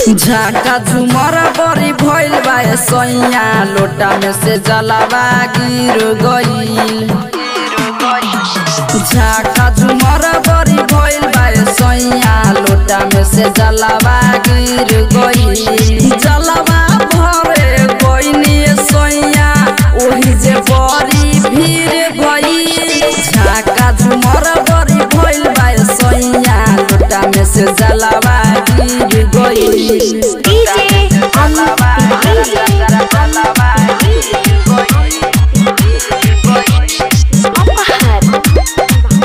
झाका झुमर बड़ी भइल बा सैया लोटा में से जलावा गिर गईल झाका झुमर बड़ी भइल बा सैया लोटा में से जलावा गिर गईल जलावा भरे गईनी सैया ओही जे बड़ी भीड़ भई झाका झुमर बड़ी भइल बा सैया लोटा में से जलावा गिर गईल डीजे अमित अपहर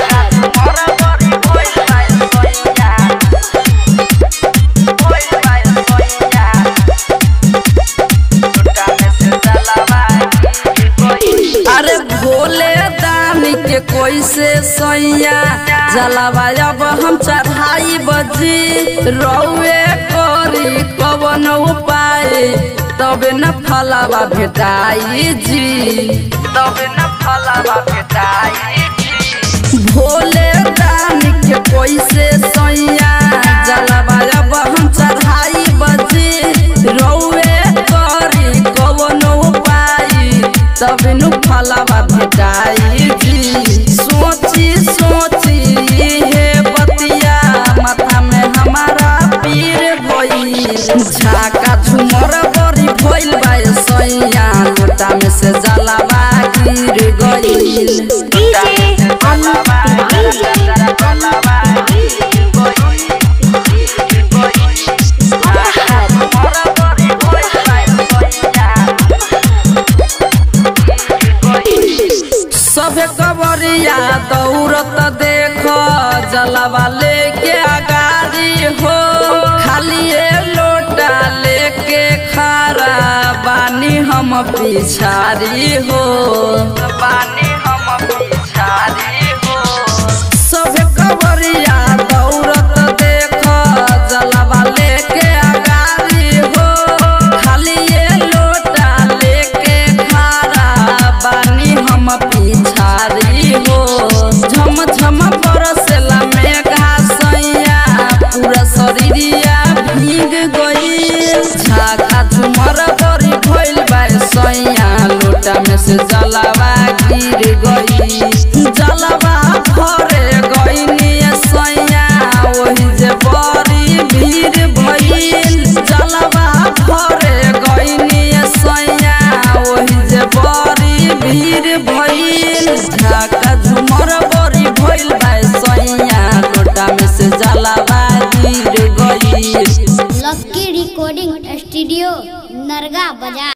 अरे भोले दानी के कोई से सैया जलावा अब हम चढ़ाई बजी रौए करी कवन उपाय तबे न फलावा भेटाई जी तबे न फलावा भेटाई भोले दानी के कोई से सैया जलावा अब हम चढ़ाई बजी रौए करी कवन उपाय तब नु फलावा भेटाई जी सोची सोची हे बतिया माथा में हमारा पीर भइल झाका झुमर बड़ी भइल बा सैया लोटा में से जलावा गिर गइल डीजे अमित अपहर सभे कबरिया दौड़त देख जलावा लेके अगारी हो खाली ए लोटा लेके खारा बानी हम पिछारी हो बानी हम पिछारी हो सभे कबरिया दौड़त देख जलावा लेके अगारी हो खाली ए लोटा लेके खारा बानी हम पिछारी हो झम झम बरसला मेघा सैया पूरा शरीरिया भीग गई झाका झुमर बड़ी भइल बा सैया लोटा में से जलावा गिर गई जलावा भरे गईनी सैया ओही जे बड़ी भीड़ भइल जलावा भरे गईनी सैया ओही जे बड़ी भीड़ भइल झाका झुमर बड़ी भइल बा सैया लोटा में से जलावा गिर गई लक्की रिकॉर्डिंग स्टूडियो नरगा बाजार